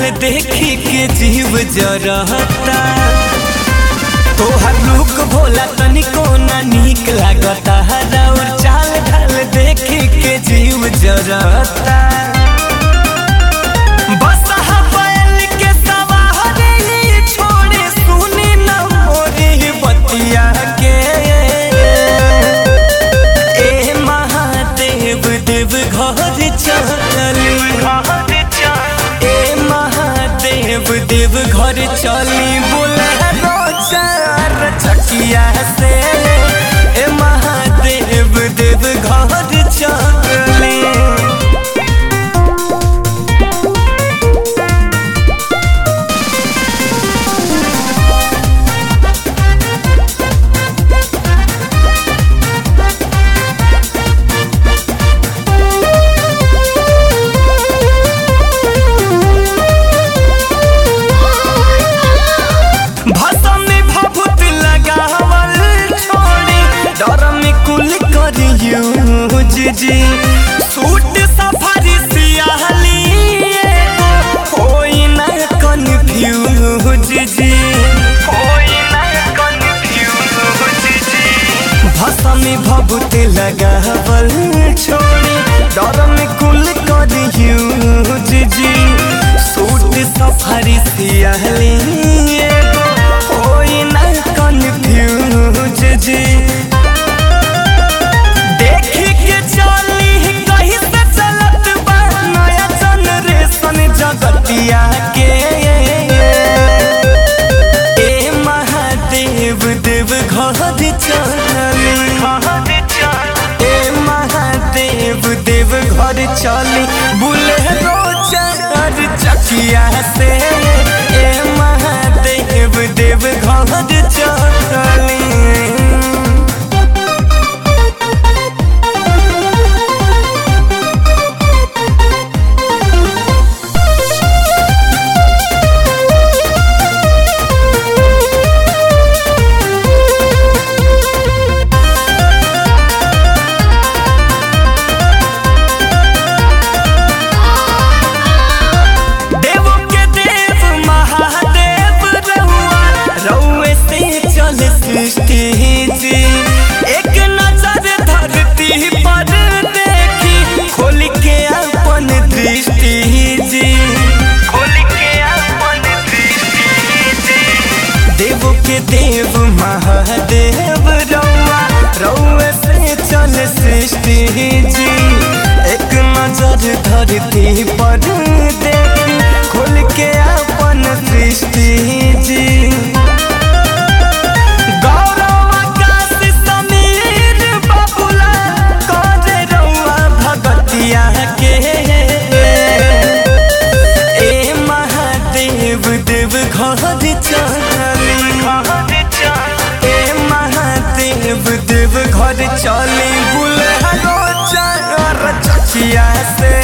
देखी के जीव जरता तोहर लुक भोला तनिको ना नीक लागता और चाल ढाल देखी के जीव जरता बस बैल के सवारी छोड़े सुनी न मोरी बतिया के ए महादेव देव घर चली ए महादेव देव घर चली बोले चार चकिया से ए महादेव देव घर चली भाषा में भभूत लगावल छोड़ी डर में कुल करियो जी सूट सफारी सियाहली एगो होई ना कन्फ्यूज जी होई ना कन्फ्यूज जी भाषा में भभूत लगावल छोड़ी डर में कुल करियो जी सूट सफारी सियाहली एगो होई ना कन्फ्यूज जी देखी के चली कहीं से चलत बा नया जनरेशन जगतिया के ए महादेव देव घर चली ए महादेव देव घर चली बुलेरो चार चकिया से ए महादेव देव घर चली देवों के देव महादेव रहुआ रउए से चल सृष्टि जी एक नजर धरती पर देखी खोल के अपन दृष्टि जी खोल के अपन दृष्टि जी देवों के देव महादेव रउआ रउए से चल सृष्टि जी एक नजर धरती पर देखी खोल के अपन सृष्टि जी गौरव आकाश समीर बबुला करे रउआ भगतिया के ए महादेव देव घर चली ए महादेव देव घर चली बुलहरो चार चकिया से